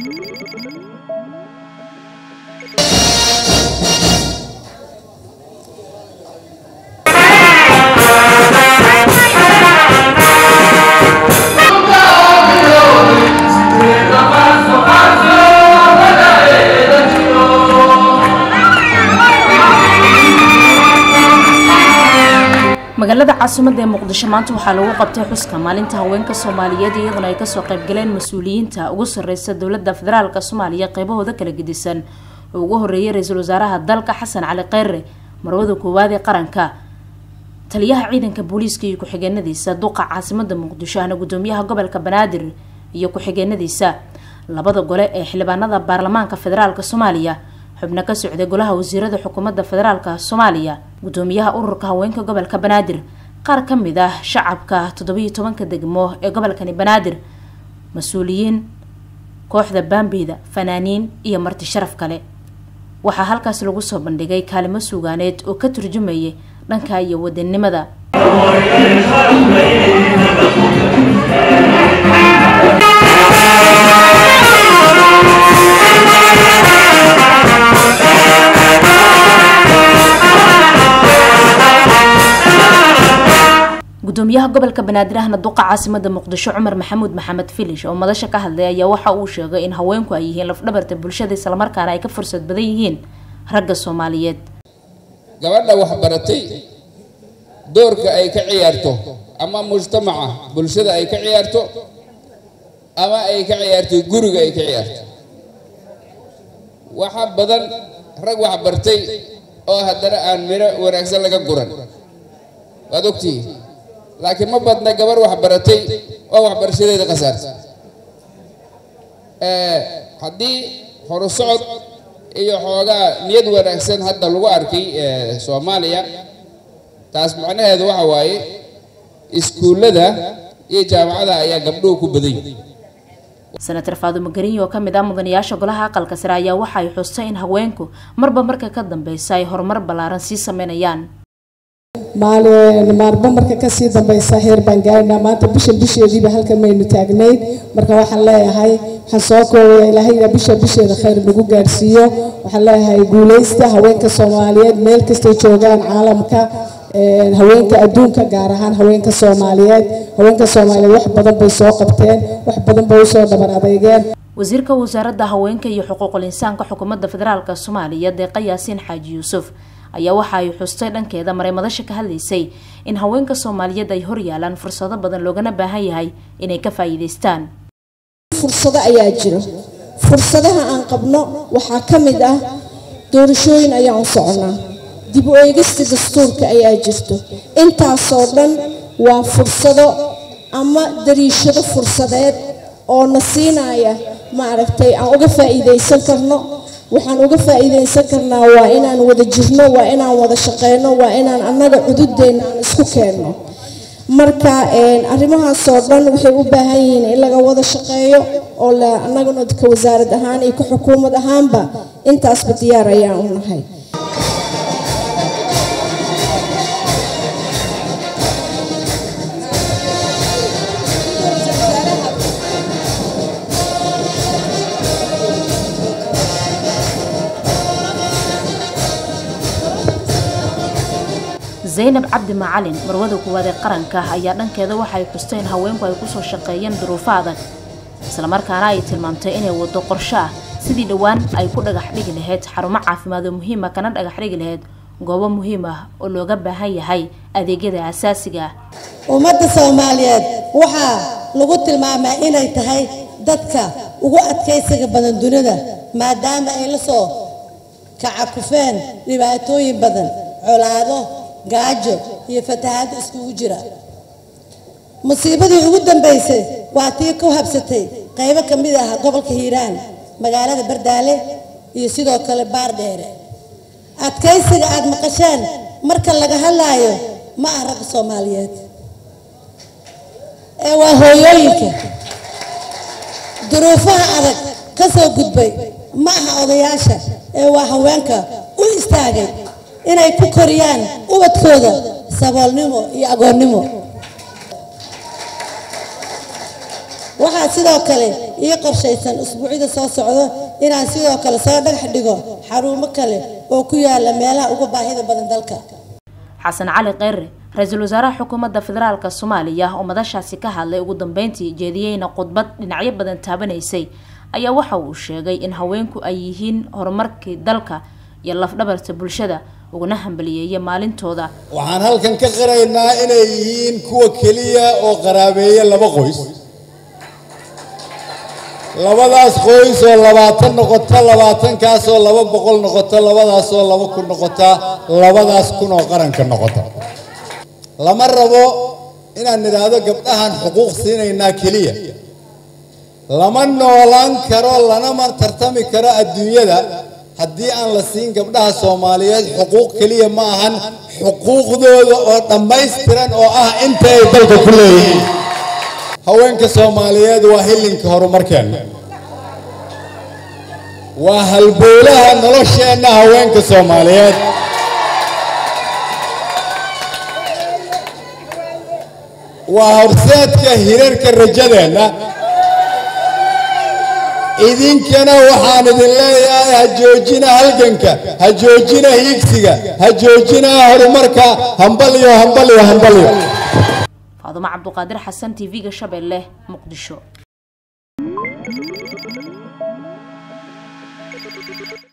magaalada caasimada ee muqdisho maanta waxaa lagu qabtay xuska maalinta haweenka soomaaliyeed iyaduna ay kasoo qaybgaleen mas-uuliyiinta ugu sareysa dowlada federaalk soomaaliya qeybahooda kala gedisan oo ugu horeeyay ra-iisul wasaaraha dalka xasan cali kheyre marwada koowaad ee qaranka taliyaha ciidanka booliiska iyo ku-xigeenadiisa duqa caasimada muqdisho ahna gudoomiyaha gobolka banaadir iyo ku-xigeenadiisa labada gole ee xildhibaanada baarlamaanka federaalk soomaaliya xubno ka socday golaha wasiirada xukuumadda federaalk soomaaliya gudoomiyaha ururka haweenka gobolka banaadir qaar ka mid ah shacabka toddobiyo tobanka degmo ee gobolkani banaadir mas-uuliyiin kooxda baambeyda fanaaniin iyo marti sharaf kale waxaa halkaas lagu soo bandhigay kaalimo suugaaneed oo ka turjumayay dhanka iyo wadanimada gudoomiyaha gobolka banaadir ahna duqa caasimada muqdisho cumar maxamuud maxamed filish oo madasha ka hadlay ayaa waxa uu sheegay in haweenku ay yihiin lafdhabarta bulshada islamarkaana ay ka fursad badan yihiin ragga soomaaliyeed gabadha waxbaratay doorka ay ka ciyaarto ama mujtamaca bulshada ay ka ciyaarto ama ay ka ciyaarto guriga ay ka ciyaarto waxa badan rag waxbartay oo haddana aan miro wanaagsan laga guran waad ogtihiin laakiin ma badna gabar waxbaratay oo waxbarashadeeda khasaarta haddii horu socod iyo xoogaa niyad wanaagsan hadda lagu arkay soomaaliya taas macnaheedu waxa waaye iskuullada iyo jaamacada ayaa gabdhuhu ku badan yihin senator faadumo gariyo oo kamid ah mudanayaasha golaha aqalka sare ayaa waxa ay xustay in haweenku marba marka ka dambeysa ay horumar ballaaran sii sameynayaan maalin maalba marka kasii dambeysa heer baan gaarnaa maanta bisha bisheediiba halkan maynu taagnayd marka waxaan leeyahay waxaan soo koobaya ilaahayna bisha bisheeda khayr nagu gaarsiiyo waxaan leeyahay guuleysta haweenka soomaaliyeed meel kastay joogaan caalamka haweenka adduunka gaar ahaan haweenka soomaaliyeed haweenka soomaaliyeed wax badan bay soo qabteen wax badan bay usoo dhabar adeygeen wasiirka wasaaradda haweenka iyo xuquuqul insaanka xukuumadda federaalk soomaaliya deeqa yaasiin xaaji yuusuf ayaa waxa ay xustay dhankeeda maray madasha ka hadlaysay in haweenka soomaaliyeed ay hor yaalaan fursado badan loogana baahan yahay inay ka faa'iidaystaan fursado ayaa jiro fursadaha aan qabno waxaa ka mid ah doorashooyin ayaan u soconaa dib u eegista dastuurka ayaa jirto intaasoo dhan waa fursado ama dariishado fursadeed oo na siinaya maaragtay aan uga faa'iidaysan karno waxaan uga faa'iidaysan karnaa waa inaan wada jirno waa inaan wada shaqeyno waa inaan annaga cududeenna aan isku keenno marka arrimahaasoo dhan waxay u baahan yihiin in laga wada shaqeeyo oo la annaguna ka wasaarad ahaan iyo ka xukuumad ahaanba intaasba diyaar ayaan u nahay zaynab cabdi macalin marwada kuwaad ee qaranka ayaa dhankeeda waxay xustay in haweenku ay kusoo shaqeeyeen duruufo adag islamarkaana ay tilmaamtay inay wado qorsho ah sidii dhowaan ay ku dhagax dhigi lahayd xarumo caafimaad oo muhiima kana dhagax dhigi lahayd goobo muhiim ah oo looga baahan yahay adeegyada asaasiga ah ummadda soomaaliyeed waxaa lagu tilmaamaa inay tahay dadka ugu adkaysiga badan dunida maadaama ay la soo kacakufeen dhibaatooyin badan colaado gaajo iyo fatahaado iskugu jira musiibadii ugu dambaysay waa tii ku habsatay qaybo ka mid ah gobolka hiiraan magaalada bardaale iyo sidoo kale baardheere adkaysiga aada maqasheen marka laga hadlaayo ma ah ragga soomaaliyeed ee waa hooyooyinka duruufaha adag ka soo gudbay ma aha odayaasha ee waa haweenka u istaagay inay ku koriyaan ubadkooda saboolnimo iyo agoonnimo waxaa sidoo kale ii qorshaysan usbuucyada soo socdo inaan sidoo kale soo dhagax dhigo xarumo kale oo ku yaala meelaha uga baahida badan dalka xasan cali kheyre ra-iisul wasaaraha xukuumadda federaalk soomaaliya oo madashaasi ka hadlay ugu dambeyntii jeediyeyna khudbad dhinacyo badan taabanaysay ayaa waxa uu sheegay in haweenku ay yihiin horumarkii dalka iyo lafdhabarta bulshada uguna hambaliyeeya maalintooda waxaan halkan ka qiraynaa inay yihiin kuwa keliya oo qaraabeeya laba qoys labadaas qoys oo labaatan noqota labaatankaasoo laba boqol noqota labadaasoo laba kun noqota labadaas kun oo qaranka noqota lama rabo inaan nidhaahdo gabdhahan xuquuq siinaynaa keliya lama noolaan karo lanama tartami karo adduunyada haddii aan la siin gabdhaha soomaaliyeed xuquuq keliya ma ahan xuquuqdooda oo dhammaystiran oo ah inta ay dalka ku leeyihiin haweenka soomaaliyeed waa hillinka horumarkeenna waa halbowlaha nolosheenna haweenka soomaaliyeed waa horseedka hirarka rajadeenna idinkana waxaan idin leeyahay ha joojina halganka ha joojina hiigsiga ha joojina horumarka hambalyo hambalyo hambalyo faadumo cabduqaadir xasan t v-ga shabeelle muqdisho